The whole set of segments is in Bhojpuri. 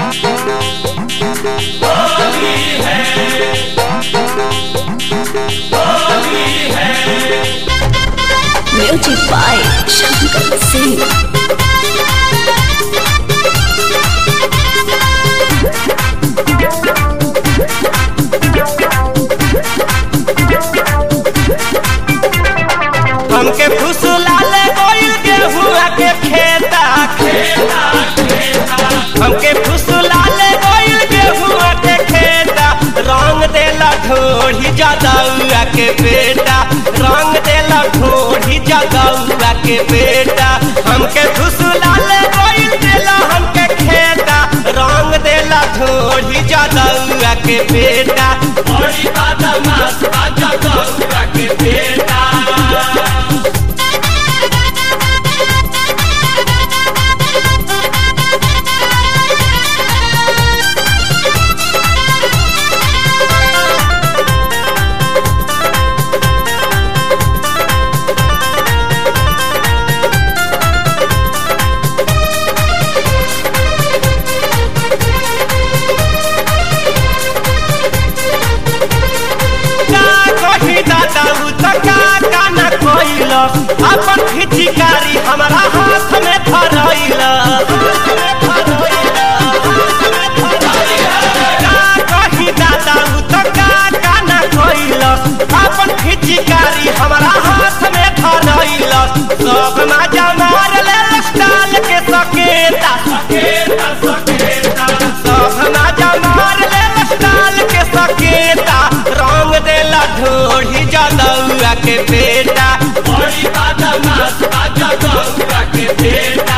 म्यूजिक बाय शंकर सिंह हमके फुसलाले गोइल गेहुआ के खेता खेता हमके फुसलाले गोइल गेहुआ के खेता रंग देला ढोढ़ी जदौआ के बेटा रंग देला ढोढ़ी जदौआ के बेटा हमके फुसलाले गोइल देला हमके खेता रंग देला ढोढ़ी जदौआ के बेटा बड़ी बदमाश बा जदौआ के बेटा का कही दादा उ त का का न कोइल अपन फिचिकारी हमरा हाथ में धरैल का कही दादा उ त का का न कोइल अपन फिचिकारी हमरा हाथ में धरैल सब मजा मार ले स्टाल के सकेता सकेता सकेता सब मजा मार ले स्टाल के सकेता रंग देला ढोढ़ी जदौआ के बेटा बड़ी बदमाश बा जदौआ के बेटा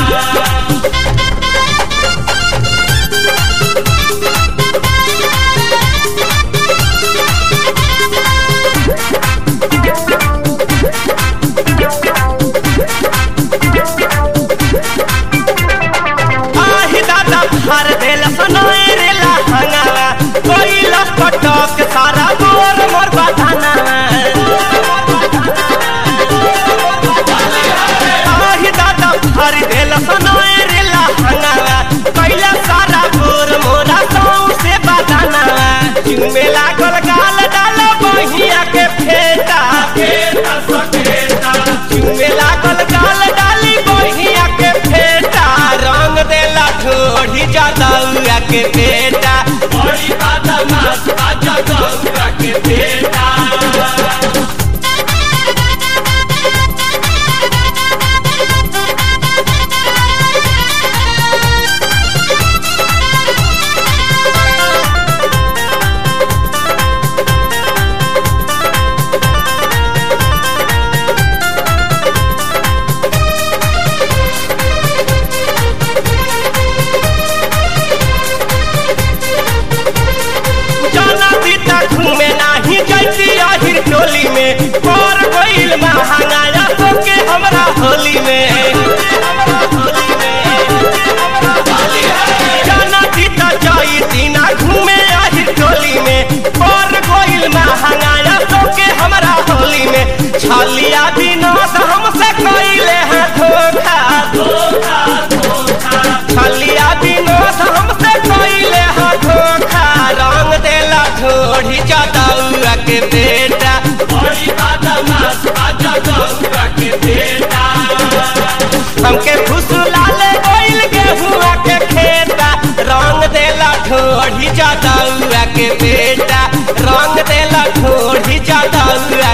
आही दादा भर देल सनोए रेला हंगावा कोई लपटक सारा मोर मोर बधाना आही दादा भर देल सनोए रेला हंगावा कैला सारा मोर मोरा सौ से बधाना जिनमे लागल गाल डाल बहिया के फेटा फेटा सकेटा जिनमे लागल गाल डाली बहिया के फेटा रंग देला ढोढ़ी जदौआ के बेटा बड़ी बदमाश बा जदौआ के बेटा जाना सीता घूमे नाही जैती आहिर टोली में पर गइल महंगाया तो के हमरा होली में जाना सीता जैती ना घूमे आहिर टोली में पर गइल महंगाया तो के हमरा होली में छलिया विनोद हमसे कइले हैं धोखा धोखा धोखा छलिया विनोद हमसे कइले हैं धोखा रंग देला ढोढ़ी जदौआ के बेटा बड़ी बदमाश बा जदौआ के बेटा हमके फुसलाले गोइल गेहुआ के खेता रंग देला ढोढ़ी जदौआ के बेटा रंग देला ढोढ़ी जदौआ